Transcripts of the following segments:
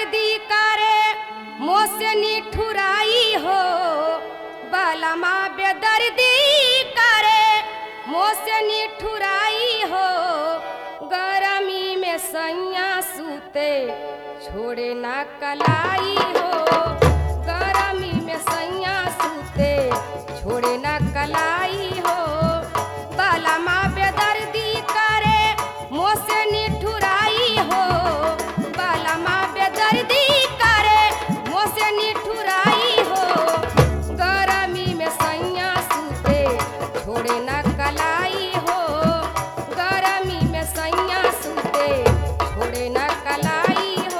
बेदर्दी करे मोसे निठुराई हो बलमा बेदर्दी करे मोसे निठुराई हो गरमी में सैया सूते छोड़े ना कलाई हो गरमी में सैया सूते छोड़े ना कलाई हो बलमा बेदर्दी करे मोसे निठुराई हो बलमा बेदर्दी करे मोसे निठुराई हो गरमी में सैया सूते छोड़े ना कलाई हो गरमी में सैया सूते छोड़े ना कलाई हो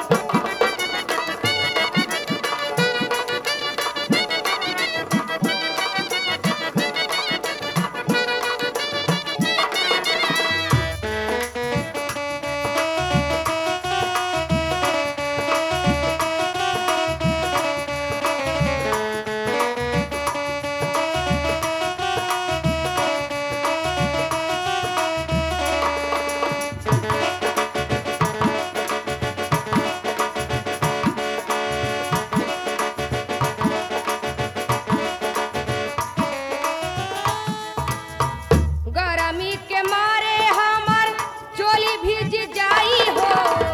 गरमी के मारे हमर चोली भीज जाई हो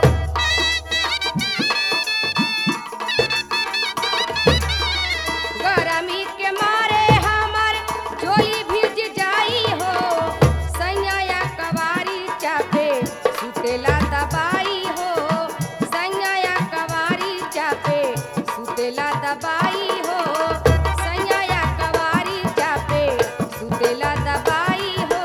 गरमी के मारे हमर चोली भीज जाई हो सैया कवारी चापे सुतेला दबाई हो सैया कवारी चापे सुतेला दबाई हो सैया कवारी चापे सुतेला दबाई हो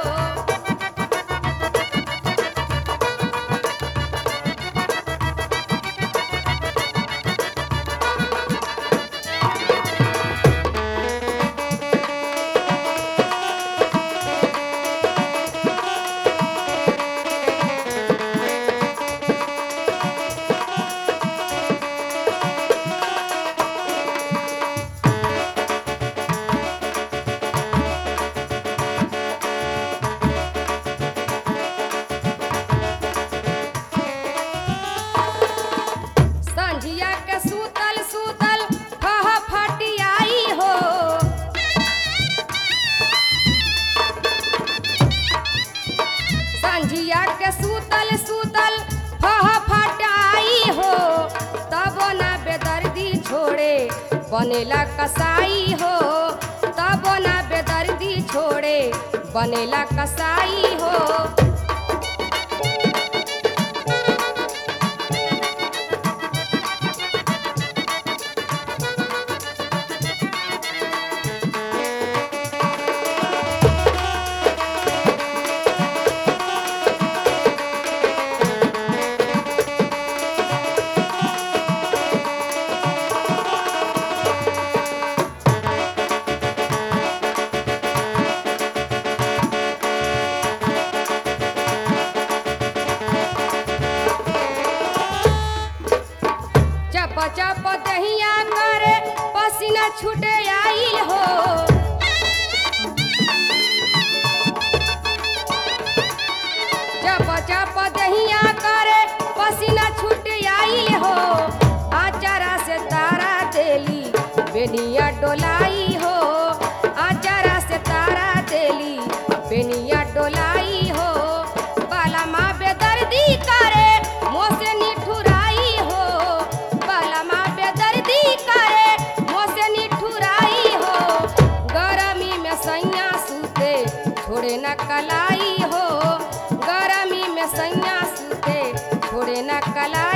संझिया के सूतल सूतल फह फटियाई हो संझिया के सूतल सूतल फह फटाई हो तब ना बेदर्दी छोड़े बनेला कसाई हो तब ना बेदर्दी छोड़े बनेला कसाई हो चप चप दहिया करे पसीना छूटे आइल हो चप चप दहिया करे पसीना छूटे आइल हो आचारा से तारा देली बेनिया डोलाई हो आचारा से तारा देली बेनिया डोलाई हो बाला माँ बेदर्दी करे मोसे निठुराई हो बाला माँ बेदर्दी करे मोसे निठुराई हो गरमी में सैया सूते छोड़े न कलाई हो गरमी में सैया सूते छोड़े न कलाई